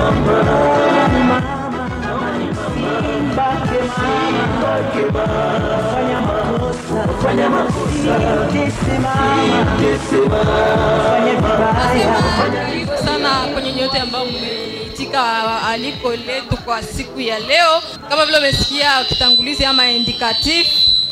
Karibu sana kwenye nyote ambao mmeitika aliko letu kwa siku ya leo. Kama vile umesikia kitangulizi ama indicatif,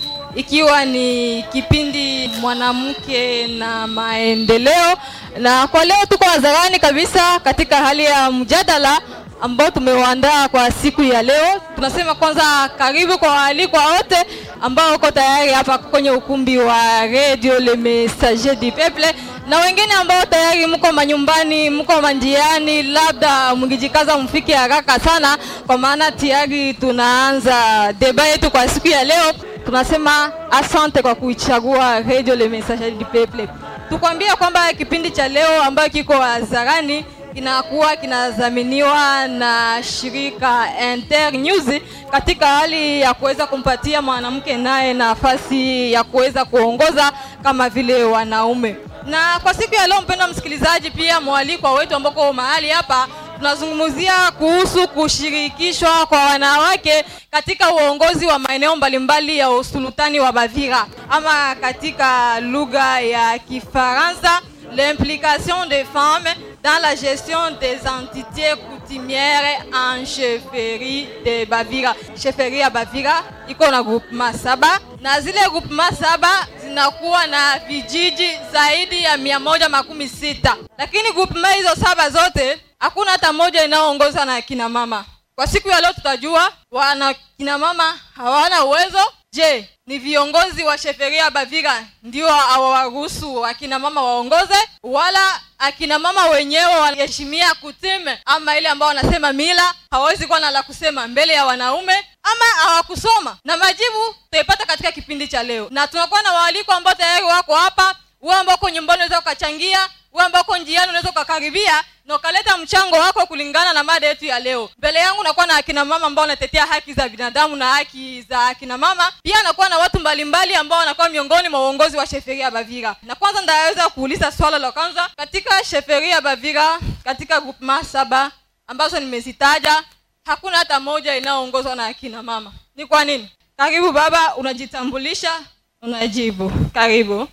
ikiwa ni kipindi mwanamke na maendeleo, na kwa leo tuko hadharani kabisa katika hali ya mjadala ambao tumeuandaa kwa siku ya leo. Tunasema kwanza karibu kwa waalikwa wote ambao uko tayari hapa kwenye ukumbi wa Radio Le Messager du Peuple na wengine ambao tayari mko manyumbani, mko manjiani, labda mngijikaza mfike haraka sana, kwa maana tayari tunaanza deba yetu kwa siku ya leo. Tunasema asante kwa kuichagua Radio Le Messager du Peuple. Tukwambia kwamba kipindi cha leo ambayo kiko hadharani kinakuwa kinadhaminiwa na shirika Inter News katika hali ya kuweza kumpatia mwanamke naye nafasi ya kuweza kuongoza kama vile wanaume. Na kwa siku ya leo, mpendwa msikilizaji, pia mwalikwa wetu ambako mahali hapa tunazungumzia kuhusu kushirikishwa kwa wanawake katika uongozi wa maeneo mbalimbali ya usultani wa Bavira ama katika lugha ya Kifaransa l'implication des femmes dans la gestion des entités coutumières en chefferie de Bavira. Chefferie ya Bavira iko na groupement saba na zile groupement saba zinakuwa na vijiji zaidi ya mia moja makumi sita lakini groupement hizo saba zote hakuna hata moja inayoongozwa na kina mama. Kwa siku ya leo tutajua wana kina mama hawana uwezo. Je, ni viongozi wa sheferia Bavira ndio hawawaruhusu akina mama waongoze, wala akina mama wenyewe wanaheshimia kutime ama ile ambao wanasema mila, hawawezi kuwa na la kusema mbele ya wanaume ama hawakusoma? Na majibu tutaipata katika kipindi cha leo, na tunakuwa na waaliko ambao tayari wako hapa. Wewe ambao uko nyumbani unaweza ukachangia, wewe ambao uko njiani unaweza ukakaribia na ukaleta mchango wako kulingana na mada yetu ya leo. Mbele yangu nakuwa na akina mama ambao wanatetea haki za binadamu na haki za akina mama, pia nakuwa na watu mbalimbali ambao wanakuwa miongoni mwa uongozi wa sheferia ya Bavira. Na kwanza ndaweza kuuliza swala la kwanza, katika sheferia ya Bavira, katika groupement saba ambazo nimezitaja, hakuna hata moja inayoongozwa na akina mama. Ni kwa nini? Karibu baba, unajitambulisha, unajibu. Karibu.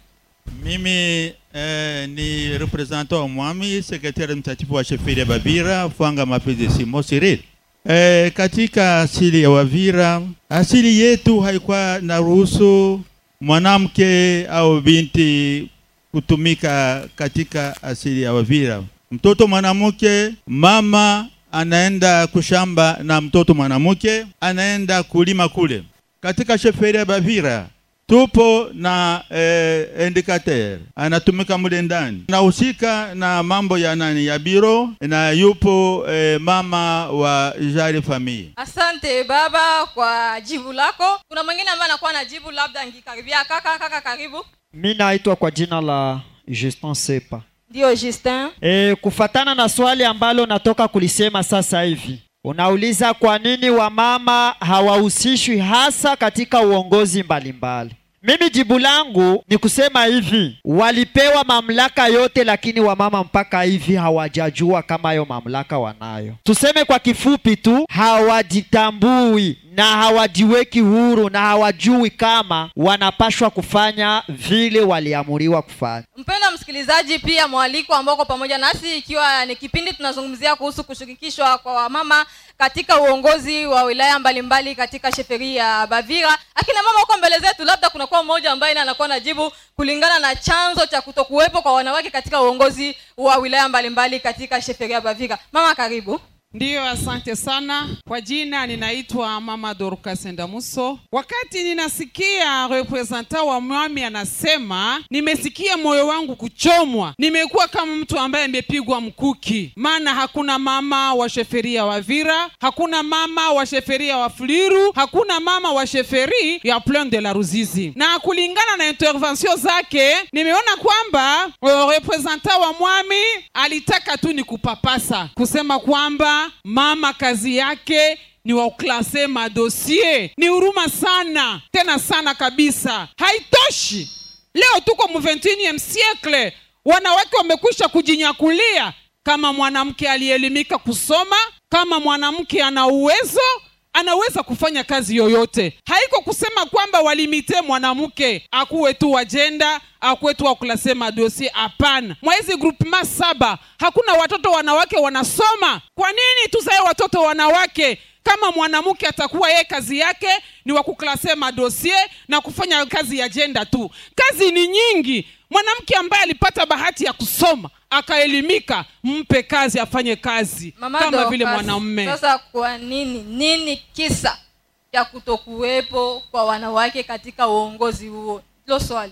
Mimi eh, ni representant wa Mwami, sekretari mtatifu wa sheferi ya Bavira, Fwanga Mapenzi Simo Cyril. Eh, katika asili ya Wavira, asili yetu haikuwa na ruhusu mwanamke au binti kutumika katika asili ya Wavira. Mtoto mwanamke, mama anaenda kushamba na mtoto mwanamke anaenda kulima kule. Katika sheferi ya Bavira tupo na eh, indicateur anatumika mule ndani, anahusika na mambo ya nani ya biro, na yupo eh, mama wa jari famille. Asante baba kwa jibu lako. Kuna mwingine ambaye anakuwa na jibu, labda ngikaribia. Kaka, kaka, karibu. Mi naitwa kwa jina la Justin Sepa. Ndio Justin. E, kufatana na swali ambalo natoka kulisema sasa hivi, unauliza kwa nini wamama hawahusishwi hasa katika uongozi mbalimbali. Mimi jibu langu ni kusema hivi, walipewa mamlaka yote, lakini wamama mpaka hivi hawajajua kama hayo mamlaka wanayo. Tuseme kwa kifupi tu, hawajitambui na hawajiweki huru na hawajui kama wanapashwa kufanya vile waliamuriwa kufanya. Mpendwa msikilizaji, pia mwaliko ambao uko pamoja nasi, ikiwa ni kipindi tunazungumzia kuhusu kushirikishwa kwa wamama katika uongozi wa wilaya mbalimbali katika sheferi ya Bavira. Akina mama huko mbele zetu, labda kunakuwa mmoja ambaye na anakuwa na jibu kulingana na chanzo cha kutokuwepo kwa wanawake katika uongozi wa wilaya mbalimbali katika sheferi ya Bavira. Mama, karibu. Ndiyo, asante sana. Kwa jina ninaitwa Mama Dorcas Ndamuso. Wakati ninasikia representant wa mwami anasema, nimesikia moyo wangu kuchomwa. Nimekuwa kama mtu ambaye amepigwa mkuki, maana hakuna mama wa sheferia wa Vira, hakuna mama wa sheferia wa Fuliru, hakuna mama wa sheferi ya Plaine de la Ruzizi. Na kulingana na intervention zake, nimeona kwamba uh, representant wa mwami alitaka tu ni kupapasa kusema kwamba mama kazi yake ni waklase madosie. Ni huruma sana tena sana kabisa. Haitoshi, leo tuko mu 21 siècle, wanawake wamekwisha kujinyakulia kama mwanamke aliyeelimika kusoma kama mwanamke ana uwezo anaweza kufanya kazi yoyote haiko kusema kwamba walimite mwanamke akuwe tu wajenda akuwe tu wakulasema dosie hapana mwa hizi groupema saba hakuna watoto wanawake wanasoma kwa nini tuzae watoto wanawake kama mwanamke atakuwa yeye kazi yake ni wakuklase madosie na kufanya kazi ya jenda tu kazi ni nyingi mwanamke ambaye alipata bahati ya kusoma akaelimika mpe kazi afanye kazi Mama kama Dorcas, vile mwanamume Sasa kwa nini nini kisa cha kutokuwepo kwa wanawake katika uongozi huo? Hilo swali.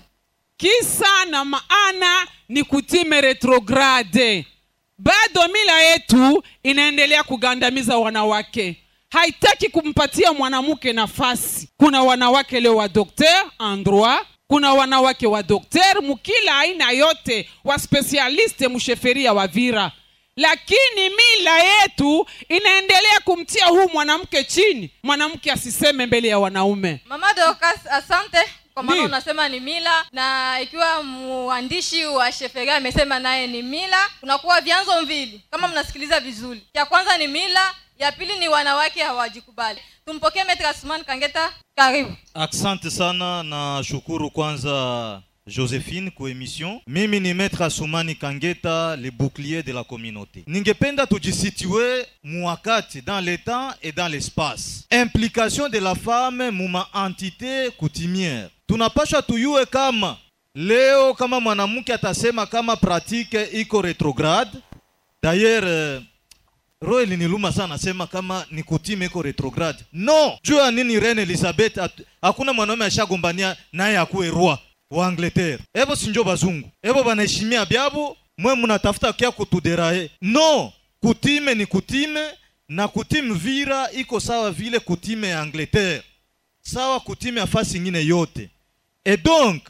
kisa na maana ni kutime retrograde bado mila yetu inaendelea kugandamiza wanawake haitaki kumpatia mwanamke nafasi kuna wanawake leo wa dokter en droit kuna wanawake wa dokter mukila aina yote wa spesialiste musheferia wa vira lakini mila yetu inaendelea kumtia huu mwanamke chini mwanamke asiseme mbele ya wanaume Mama Dorcas, asante kwa maana Ndiyo. unasema ni mila, na ikiwa mwandishi wa Sheferia amesema naye ni mila, kunakuwa vyanzo mbili kama mnasikiliza vizuri. Ya kwanza ni mila, ya pili ni wanawake hawajikubali. Tumpokee Metre Asman Kangeta, karibu. Asante sana na shukuru kwanza Josephine kwa emission. Mimi ni Maître Asumani Kangeta, le bouclier de la communauté. Ningependa tujisitue muwakati dans le temps et dans l'espace. Implication de la femme muma entité coutumière. Tunapasha tuyue kama leo kama mwanamke atasema kama pratique iko retrograde. D'ailleurs euh, roho iliniluma sana nasema kama ni kutime iko retrograde no juu ya nini reine elizabeth at- hakuna mwanaume ashagombania naye akuwe roi wa angleterre evo sinjo bazungu evo banaheshimia byabo mwe munatafuta kia kutuderae no kutime ni kutime na kutime vira iko sawa vile kutime ya angleterre sawa kutime ya fasi ingine yote et donc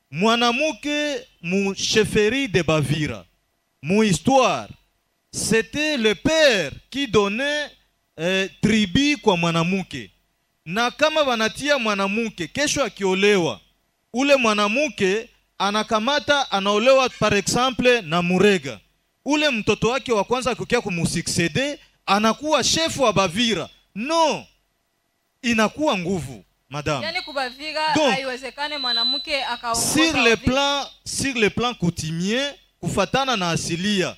mwanamuke mu sheferi de bavira mu histoire c'était le père qui donnait eh, tribu kwa mwanamke na kama wanatia mwanamke kesho akiolewa ule mwanamke anakamata anaolewa par exemple na murega ule mtoto wake wa kwanza akikia kumusuccede anakuwa shefu wa bavira no inakuwa nguvu madame Yaani kubavira Donc, haiwezekane mwanamke akaongoza sur le Wavira. plan sur le plan coutumier kufatana na asilia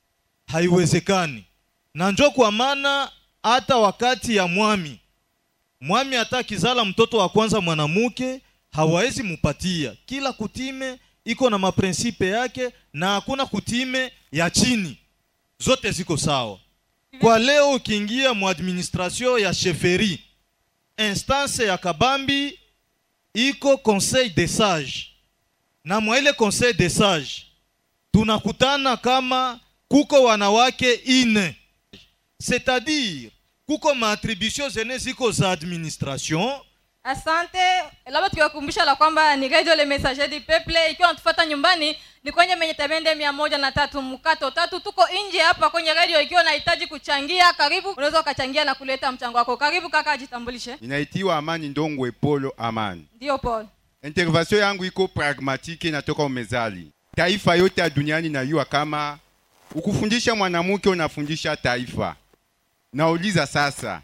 haiwezekani na njo kwa maana hata wakati ya mwami mwami hata akizala mtoto wa kwanza mwanamke hawawezi mupatia kila kutime iko na maprinsipe yake na hakuna kutime ya chini zote ziko sawa kwa leo ukiingia mu administration ya sheferi instance ya kabambi iko conseil des sages na mwa ile conseil des sages tunakutana kama kuko wanawake ine c'est-à-dire kuko maattribution zene ziko za administration asante labda tukiwakumbusha la kwamba ni radio le messager du peuple ikiwa natufuata nyumbani ni kwenye menye tabende mia moja na tatu mkato tatu tuko nje hapa kwenye radio ikiwa unahitaji kuchangia karibu unaweza ukachangia na kuleta mchango wako karibu kaka ajitambulishe Ninaitiwa Amani Ndongwe Polo Amani. ndio paul Intervention yangu iko pragmatiki, inatoka umezali. Taifa yote ya duniani najua kama ukufundisha mwanamke unafundisha taifa. Nauliza sasa,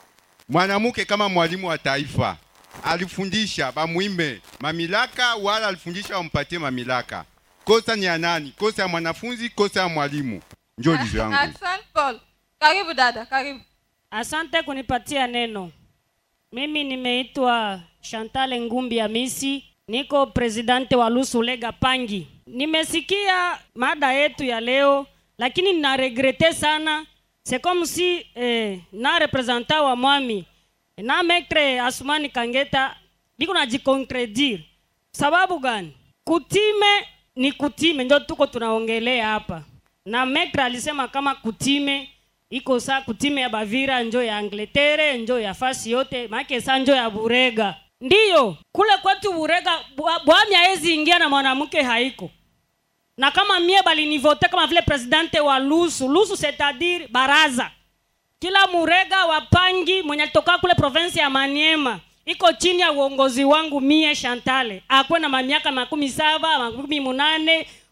mwanamke kama mwalimu wa taifa alifundisha bamwime mamilaka wala alifundisha wampatie mamilaka? Kosa ni ya nani? Kosa ya mwanafunzi? Kosa ya mwalimu? Njo lizo yangu. asante paul karibu dada karibu Asante kunipatia neno. Mimi nimeitwa Chantal Ngumbi Hamisi, niko presidente wa Lusulega Pangi. Nimesikia mada yetu ya leo, lakini nina regrete sana. C'est comme si eh, na representant wa mwami na maître Asumani Kangeta biko najikontredire. Sababu gani? Kutime ni kutime, ndio tuko tunaongelea hapa, na maître alisema kama kutime iko saa kutime ya Bavira njo ya Angleterre njo ya fasi yote make saa njo ya Burega. Ndiyo kule kwetu Burega bwa- bwami haezi ingia na mwanamke haiko na kama mie balinivote kama vile presidente wa Lusu Lusu, c'est-à-dire baraza kila murega wa Pangi mwenye alitoka kule province ya Maniema iko chini ya uongozi wangu mie Shantale, akwe na mamiaka makumi saba makumi munane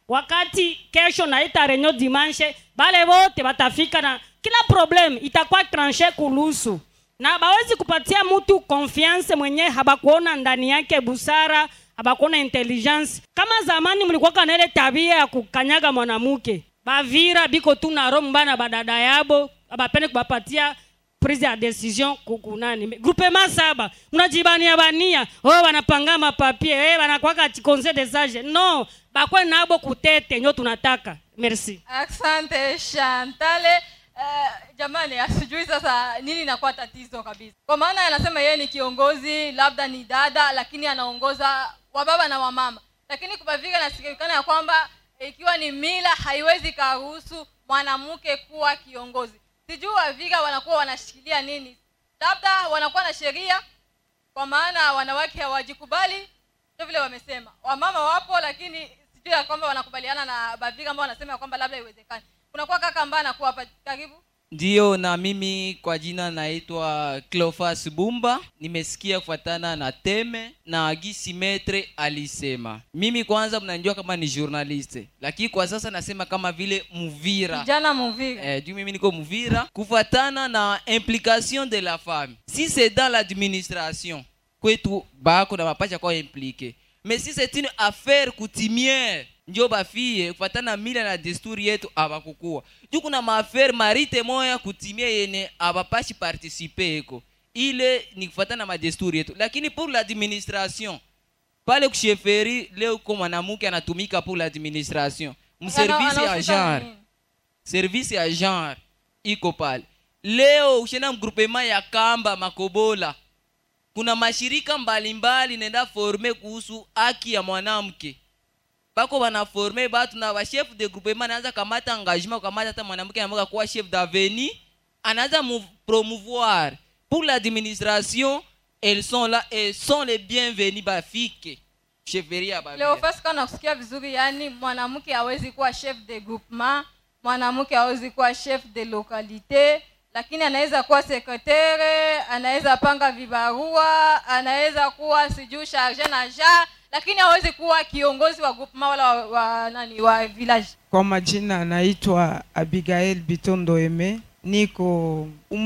wakati kesho naita renyo dimanche bale wote batafika na kila problem itakuwa tranche kulusu na bawezi kupatia mtu confiance mwenye habakuona ndani yake busara habakuona intelligence kama zamani mlikuwaka na ile tabia ya kukanyaga mwanamke bavira biko tu na roho mbaya na badada yabo abapende kubapatia prise ya decision kukunani groupement saba mnajibania bania oh wanapanga mapapie eh wanakwaka conseil des sages no bakwe nabo kutete nyo tunataka merci asante shantale Uh, jamani asijui sasa nini inakuwa tatizo kabisa kwa maana anasema yeye ni kiongozi labda ni dada lakini anaongoza wababa na wamama lakini kubavika nasikikana ya kwamba ikiwa ni mila haiwezi karuhusu mwanamke kuwa kiongozi sijui waviga wanakuwa wanashikilia nini labda wanakuwa na sheria kwa maana wanawake hawajikubali ndio vile wamesema wamama wapo lakini sijui ya kwamba wanakubaliana na baviga ambao wanasema ya kwamba labda iwezekani kunakuwa kaka ambaye anakuwa hapa karibu ndiyo na mimi kwa jina naitwa clofas bumba nimesikia kufatana na teme na gisi metre alisema mimi kwanza mnanijua kama ni journaliste lakini kwa sasa nasema kama vile muvira kijana muviga eh, juu mimi niko muvira kufatana na implication de la femme si c'est dans l'administration kwetu bako na mapacha kwa implike mais si c'est une affaire coutumière njo bafie kufatana na mila na desturi yetu abakukua juu kuna maafere marite moya kutimia yene abapashi participe eko ile ni kufatana na madesturi yetu lakini pour l'administration pale kusheferi leo ko mwanamke anatumika pour l'administration mservisi ya genre service ya genre iko pale leo ushenda mgrupema ya kamba makobola kuna mashirika mbalimbali nenda forme kuhusu haki ya mwanamke bako banaforme batu na bachef de groupement anaanza kamata engagement kukamata hata mwanamke anamaka kuwa chef d'avenir anaanza mu promouvoir pour l'administration elles sont là et sont les bienvenus bafike cheferia ba leo fasi kana kusikia vizuri yani mwanamke hawezi kuwa chef de groupement mwanamke hawezi kuwa chef de localité lakini anaweza kuwa sekretere anaweza panga vibarua anaweza kuwa sijuu charge na ja lakini hawezi kuwa kiongozi wa groupement wala wa, wa, nani wa village Kwa majina naitwa Abigail Bitondo Eme, niko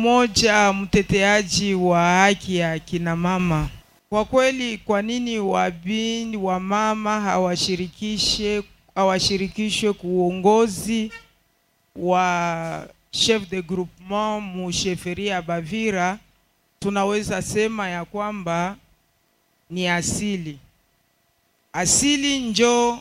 umoja mteteaji wa haki ya kina mama. Kwa kweli, kwa nini wabini wa mama hawashirikishe hawashirikishwe kuongozi wa chef de groupement mu sheferi ya Bavira? Tunaweza sema ya kwamba ni asili asili njo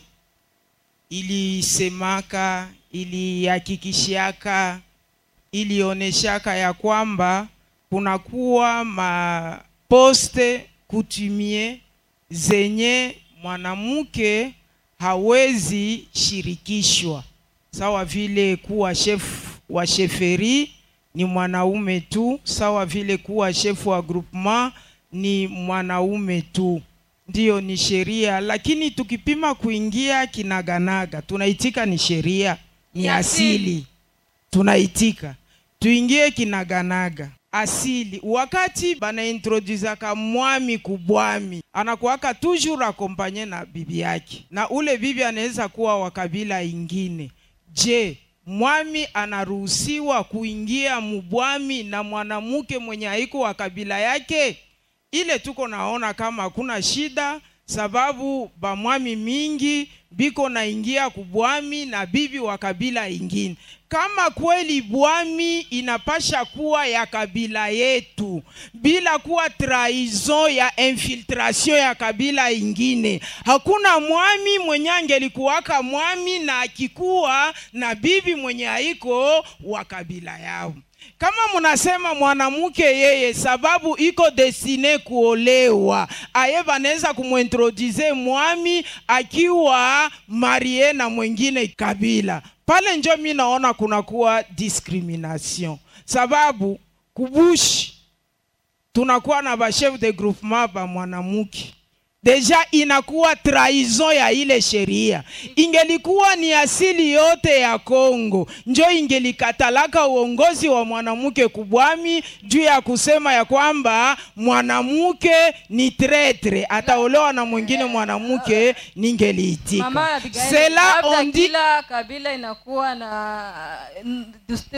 ilisemaka ilihakikishiaka ilioneshaka ya kwamba kunakuwa maposte kutumie zenye mwanamke hawezi shirikishwa sawa vile kuwa chef wa sheferi ni mwanaume tu sawa vile kuwa chef wa groupement ni mwanaume tu ndiyo ni sheria lakini tukipima kuingia kinaganaga tunaitika ni sheria ni Ni asili. asili. tunaitika tuingie kinaganaga asili wakati banaintroduzaka mwami kubwami anakuwaka toujours akompanye na bibi yake na ule bibi anaweza kuwa wa kabila ingine je mwami anaruhusiwa kuingia mubwami na mwanamke mwenye haiko wa kabila yake ile tuko naona kama hakuna shida sababu bamwami mingi biko naingia kubwami na bibi wa kabila ingine kama kweli bwami inapasha kuwa ya kabila yetu bila kuwa trahison ya infiltration ya kabila ingine hakuna mwami mwenye angelikuwaka mwami na akikuwa na bibi mwenye haiko wa kabila yao kama munasema mwanamke yeye sababu iko destine kuolewa aye banaweza kumwintroduce mwami akiwa marie na mwingine kabila pale njo mi naona kunakuwa discrimination sababu kubushi tunakuwa na bachef de groupement ba mwanamke deja inakuwa trahison ya ile sheria. Ingelikuwa ni asili yote ya Kongo njo ingelikatalaka uongozi wa mwanamke kubwami juu ya kusema ya kwamba mwanamke ni tretre, ataolewa na mwingine mwanamke, ningeliitika Mama Abigail, cela labda on dit kila kabila inakuwa na